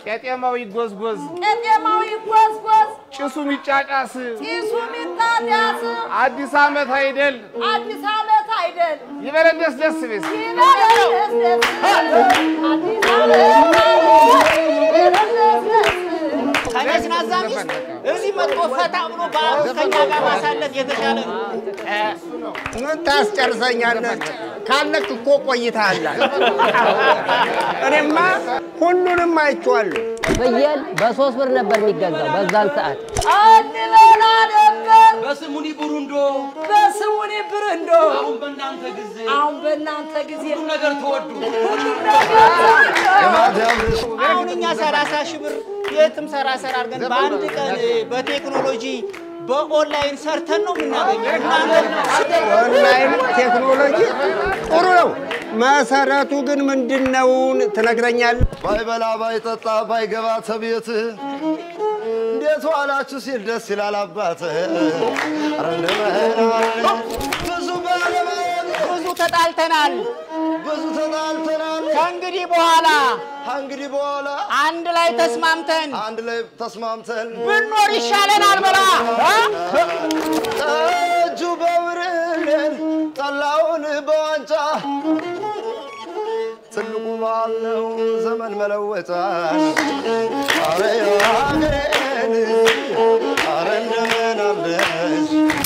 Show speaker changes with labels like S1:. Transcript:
S1: ቄጤማው ይጎዝጎዝ፣
S2: ቄጤማው ይጎዝጎዝ፣
S1: ጭሱ ሚጫጫስ፣
S2: ጢሱ ሚጣጢያስ፣
S1: አዲስ ዓመት አይደል
S2: አዲስ ዓመት አይደል
S1: ይበለን ደስ ደስ ቤስ
S2: ይበለን ደስ ደስ አዲስ ዓመት አይደል ይበለን ደስ ደስ
S3: ከነዝናዛ ሚስት እዚህ መጥቶ ፈታ ብሎ በዓሉን ከኛ ጋር ማሳለፍ የተሻለ ነው።
S4: ምን ታስጨርሰኛለህ? ካለክ እኮ ቆይተሃል። እኔማ ሁሉንም አይቼዋለሁ።
S5: ፍየል በሶስት ብር ነበር የሚገዛው በዛን ሰዓት።
S2: አንበላ ነበር
S3: በስሙኒ ቡሩንዶ
S2: በስሙኒ ብርንዶ
S3: አሁን በእናንተ ጊዜ
S2: አሁን በእናንተ ጊዜ
S3: ሁሉም ነገር ተወዱ።
S2: ሁሉም ነገር
S3: አሁን እኛ ሰላሳ ሺህ ብር የትም ሰራ ሰራ አድርገን በአንድ ቀን በቴክኖሎጂ በኦንላይን ሰርተን ነው የምናገኘው። እናንተ
S4: ኦንላይን ቴክኖሎጂ ጥሩ ነው። መሰረቱ ግን ምንድን ነው ትነግረኛለህ?
S6: ባይበላ ባይጠጣ ባይገባ ተቤትህ እንዴት ዋላችሁ ሲል ደስ ይላል አባትህ። ኧረ እንደምን ብዙ ባለማወቅ
S3: ብዙ ተጣልተናል።
S6: ብዙ ተጣልተናል።
S3: ከእንግዲህ በኋላ
S6: እንግዲህ በኋላ
S3: አንድ ላይ ተስማምተን
S6: አንድ ላይ ተስማምተን
S3: ብንኖር ይሻለናል። በላ
S6: ጠጁ በብርሌ ጠላውን በዋንጫ ትልቁ በዓል ነው ዘመን መለወጫ። አረ ሀገሬን አረ እንደምን አለሽ